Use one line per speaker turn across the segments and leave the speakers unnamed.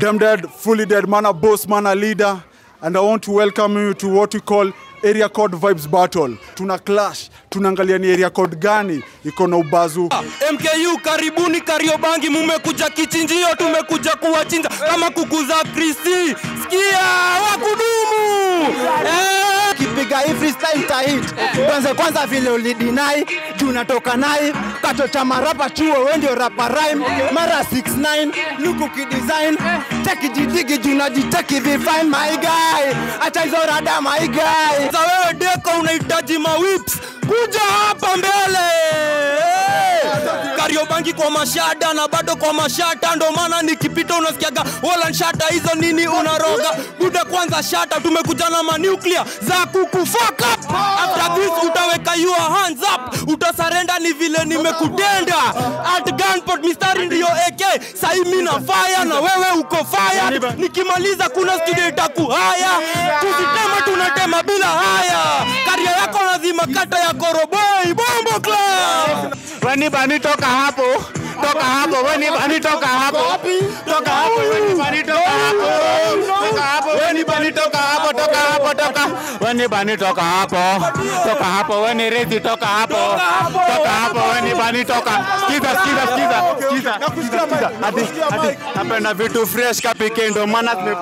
Damn dead, fully dead, man a boss, man a leader. And I want to welcome you to what we call area code vibes battle. Tuna clash, tunaangalia ni area code gani iko na ubazu.
MKU karibuni Kariobangi, mumekuja kichinjio, tumekuja kuwachinja kama kuku za Kristi. Sikia wakudumu eh!
kipiga hii freestyle tahit kwanza kwanza vile ulidinai juu natoka nai kato cha marapa chuo we ndio rapa rhyme mara 69 luku kidesign teki jidigi juu najiteki vifine my guy acha hizo rada my guy
Sasa wewe deko unahitaji mawips, kuja hapa mbele Kariobangi kwa mashada na bado kwa mashata, ndo maana nikipita unasikiaga wala shata hizo nini unaroga buda. Kwanza shata, tumekuja na manuclear za kukufuck up. After this utaweka your hands up, utasarenda ni vile nimekutenda at gunpoint, mistari ndiyo AK. Sahi mimi na fire na wewe uko fire, nikimaliza kuna studio itakuhaya, tusitema tunatema bila haya. Karia yako lazima kata ya koroboi bombo club
weni bani toka hapo toka hapo weni bani toka hapo toka hapo weni bani toka hapo toka hapo weni bani toka hapo toka hapo toka weni bani toka hapo toka hapo weni rezi toka hapo toka hapo weni bani toka sikiza sikiza sikiza sikiza sikiza hadi hadi napenda vitu fresh kapike ndo maana tume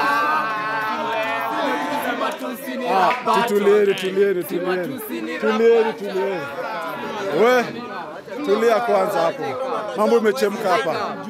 Tulieni, tulieni, tulieni. Tulieni, tulieni. We, tulia kwanza hapo. Mambo imechemka hapa.